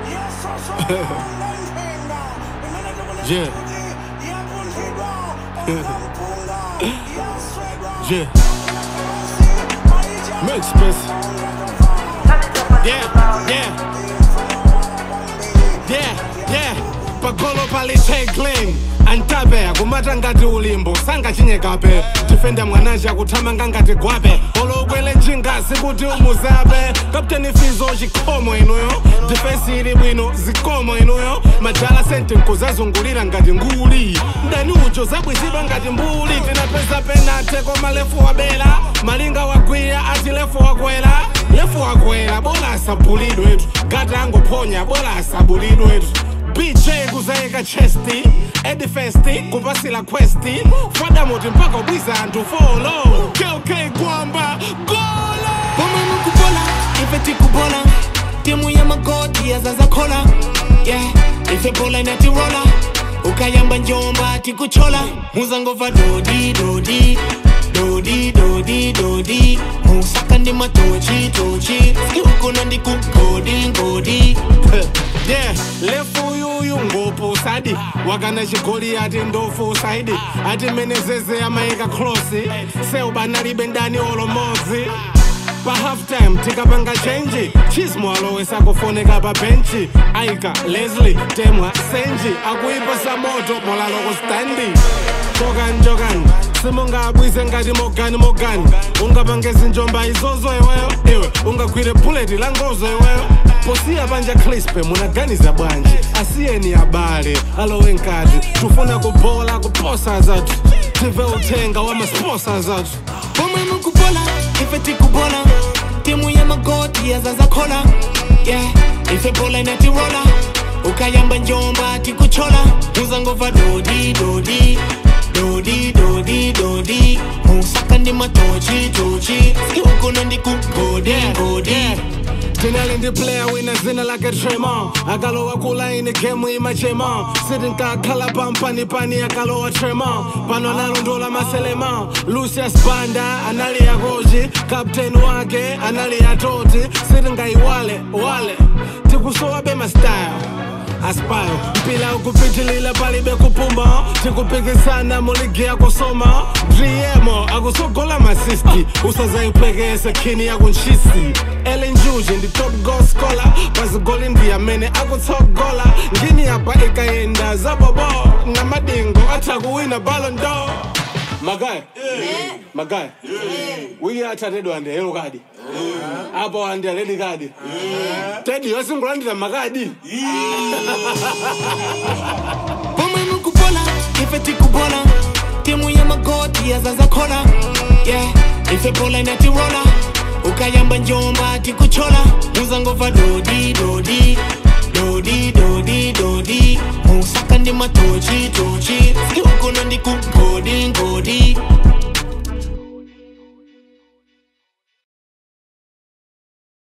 Yeah. Yeah. Make space. Yeah, yeah. Yeah, yeah. Pagolo palitagling antabe akumata ngati ulimbo sangachinyekabe tifenda mwanaja akuthamanga ngati gwape olokwele njingasi kuti umuzabe kapteni fizo chikhomo inuyo difensi ili bwino zikomo inuyo majala sente nkuzazungulira ngati nguli mdani ucho zabwizidwa ngati mbuli tinapeza penate koma lefu wabela malinga wagwiya ati lefu wakwela lefu wakwela bola asabulidwetu gata angophonya bola asabulidwetu bj kuzayika chesti edifesti kupasila questi fadamoti mpaka ubwiza anthu folo kk kwamba golo Pomwe mukubola ife tikubola timu ya magoti yazazakhola yeah ife bola inatirola ukayamba njomba tikuchola muzangova dodi dodi dodi dodi dodi musaka ndi matochi tochi skiukuna ndi kugodi ngodi yeah lefu yuyu ngopo sadi wakana chigoli ati ndofu saidi ati menezeze amayika klosi seubanalibe ndani olomodzi pa halftime tikapanga chenji chismo alowesa kufoneka pa benchi aika leslie temwa senji akuipasa moto molaloko standi chokani chokani simungabwise ngati mogani mogani ungapange zinjomba izozo iweyo iwe ungagwire buleti la ngozo iweyo posiya panja crispe munaganiza bwanji asiyeni abale alowe nkati tufuna kubola kuposa zathu tive uthenga wa masposa zathu pomwe mukubola ife tikubola timu ya magoti yazazakhola yeah ife bola inatirola ukayamba njomba tikuchola muzangova dodi dodi dodi dodi dodi musaka ndi matochi tochi skiukuna ndi kugodi ngodi tinali ndi player wina zina lake tremon akalowa kulaini gemu imachema sitinkakhala pampanipani akalowa tremon pano analondola maselema lucius banda anali yakochi kapteni wake anali yatoti sitingayiwale wale tikusowabe mastyle aspire mpila ukupitilila palibe kupuma tikupikisana muligi yakusoma driemo akusogola masisti usazayiphekese khini yakunchisi elinjuji ndi top goal scholar pazigoli ndi amene akutsogola ngini apa ikayenda zabobo namadingo atha kuwina ballon d'or magaya magaya wiki athatedwa andi yellow card apo andi red card tedi yosingulandira makadi pomwe mukubola ife tikubola timu ya magoti yazazakhola yeah ife bola inatirola ukayamba njomba tikuchola muzangova dodi dodi dodi dodi dodi musaka ndi matochi tochi skiukuna ndi kugodi